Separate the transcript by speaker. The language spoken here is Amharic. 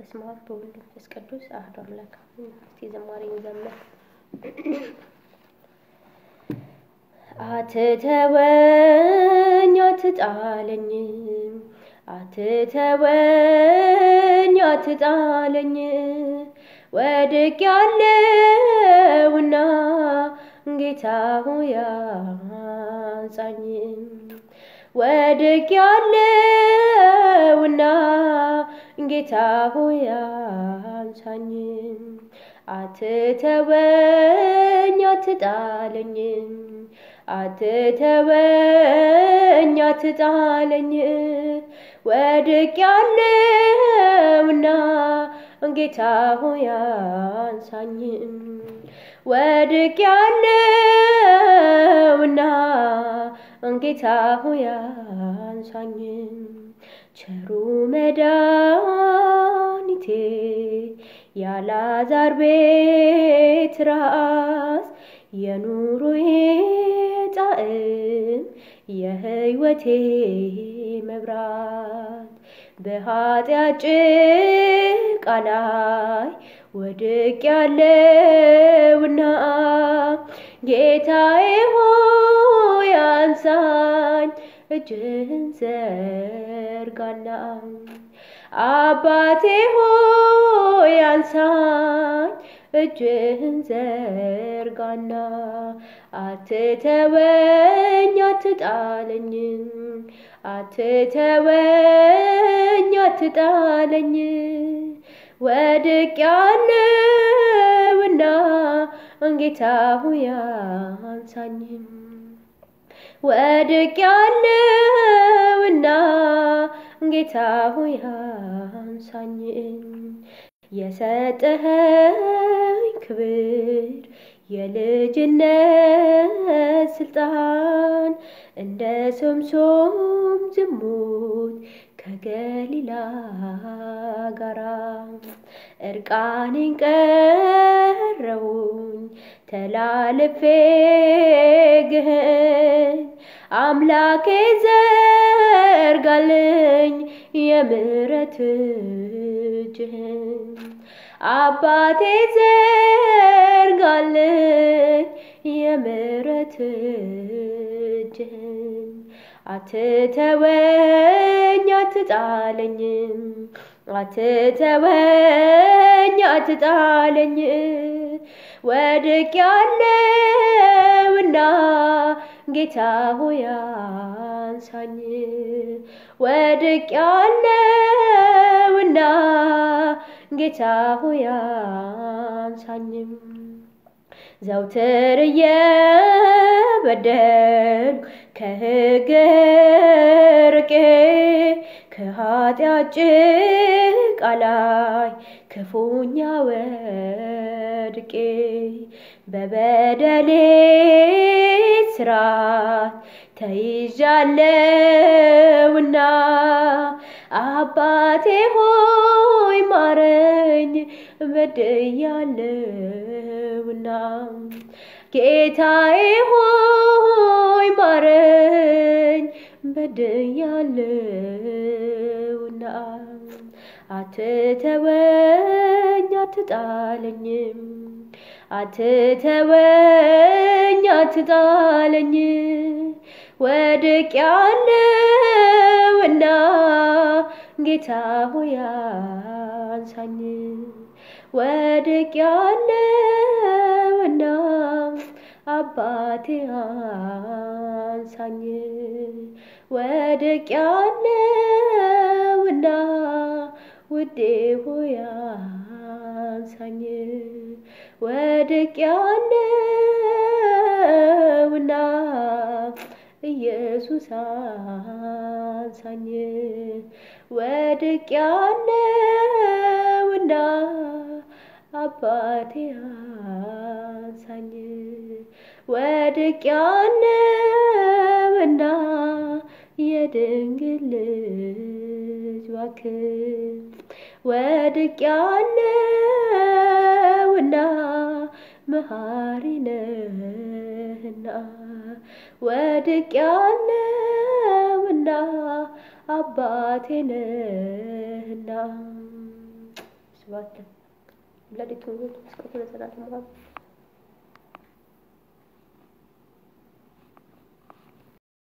Speaker 1: በስመ አብ በወልድ መንፈስ ቅዱስ አሐዱ አምላክ አሜን። እስቲ ዝማሬ እንዘምር። አትተወኝ አትጣለኝ አትተወኝ አትጣለኝ ወድቅ ያለውና ጌታ ሆይ አንጻኝ ወድቅ ያለውና ጌታ ሆይ አንሳኝ አትተወኝ አትጣለኝ አትተወኝ አትጣለኝ ወድቅ ያለውና ጌታ ሆይ አንሳኝ ወድቅ ያለውና ጌታ ሆይ አንሳኝ ቸሩ መድኃኒቴ ያላዛር ቤት ራስ የኑሮዬ ጣዕም የሕይወቴ መብራት በኃጢአት ጭቃ ላይ ወድቅ ያለውና ጌታዬ ሆይ አንሳኝ እጅህን ዘርጋና አባቴ ሆይ አንሳኝ እጅህን ዘርጋና አትተወኝ አትጣለኝ አትተወኝ አትጣለኝ ወድቅ ያለውና ጌታ ሆይ አንሳኝ ወድቅ ያለውና ጌታ ሆይ አንሳኝ የሰጠኸኝ ክብር የልጅነት ስልጣን እንደ ሶምሶም ዝሙት ከገሊላ ጋራ እርቃኔን ቀረውኝ ተላልፌ ግህን አምላኬ ዘርጋልኝ የምሕረት እጅህን አባቴ ዘርጋልኝ የምሕረት እጅህን አትተወኝ አትጣለኝ አትተወኝ አትጣለኝ ወድቅ ያለውና ጌታ ሆይ አንሳኝ ወድቅ ያለውና ጌታ ሆይ አንሳኝም ዘውትር እየበደልኩ ከሕግ ርቄ ከኃጢአት ጭቃ ላይ ክፉኛ ወድቄ በበደሌ ስራት ተይዣለውና አባቴ ሆይ ማረኝ በድያለውና ጌታዬ ሆይ ማረኝ በድያለውና አትተወኝ አትጣለኝም አትተወኝ አትጣለኝ ወድቅ ያለውና ጌታ ሆይ አንሳኝ ወድቅ ያለውና አባቴ አንሳኝ ወድቅ ያለውና ውዴ ሆይ አንሳኝ ወድቅ ያለውና ኢየሱስ አንሳኝ ወድቅ ያለውና አባቴ አንሳኝ ወድቅ ያለውና የድንግል ልጅ እባክህ ወድቅ ያለውና መሐሪ ነህና ወድቅ ያለውና አባቴ ነህና ስብሐት ለወላዲቱ ድንግል ወለመስቀሉ ለዘላለሙ አሜን።